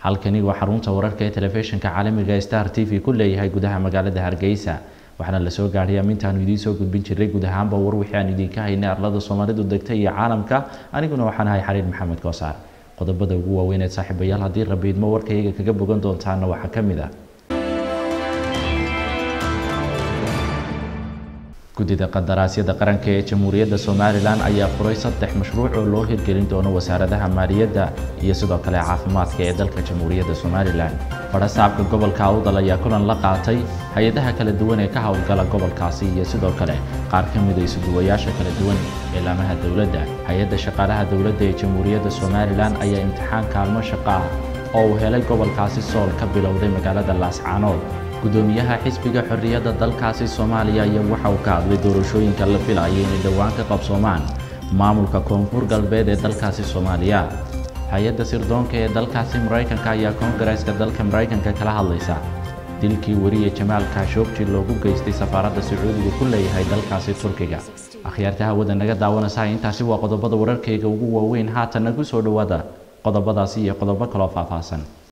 halkani waa xarunta wararka ee telefishinka caalamiga star t v ku leeyahay gudaha magaalada hargeysa waxaana lasoo gaadhay amintaanu idiin soo gudbin jiray guud ahaanba war wixii aan idinka haynay arlada soomaalidu degta iyo caalamka aniguna waxaan ahay xariir maxamed koosaar qodobada ugu waaweyn ee saaxiibayaal haddii rabiidmo warkayga kaga bogan doontaana waxaa ka mid ah guddida qadaraasyada qaranka ee jamhuuriyadda somalilan ayaa furay saddex mashruuc oo loo hirgelin doono wasaaradaha maaliyadda iyo sidoo kale caafimaadka ee dalka jamhuuriyadda somalilan fadhasaabka gobolka awdal ayaa kulan la qaatay hay-adaha kala duwan ee ka howlgala gobolkaasi iyo sidoo kale qaar ka mida isuduwayaasha kala duwan ee laamaha dowladda hay-adda shaqaalaha dowladda ee jamhuuriyadda somalilan ayaa imtixaan kaalmo shaqo ah oo uu helay gobolkaasi sool ka bilowday magaalada laascaanood gudoomiyaha xisbiga xorriyadda dalkaasi soomaaliya ayaa waxa uu ka hadlay doorashooyinka la filayay inay dhowaan ka qabsoomaan maamulka koonfur galbeed ee dalkaasi soomaaliya hay-adda sirdoonka ee dalkaasi maraykanka ayaa koongareeska dalka maraykanka kala hadlaysa dilkii weriye jamaal kaashoogji loogu geystay safaaradda sacuudiga ku leeyahay dalkaasi turkiga akhyaarta hawada naga daawanaysa intaasi waa qodobada wararkayga ugu waaweyn haatan nagu soo dhowaada qodobadaasi iyo qodobo kaloo faahfaahsan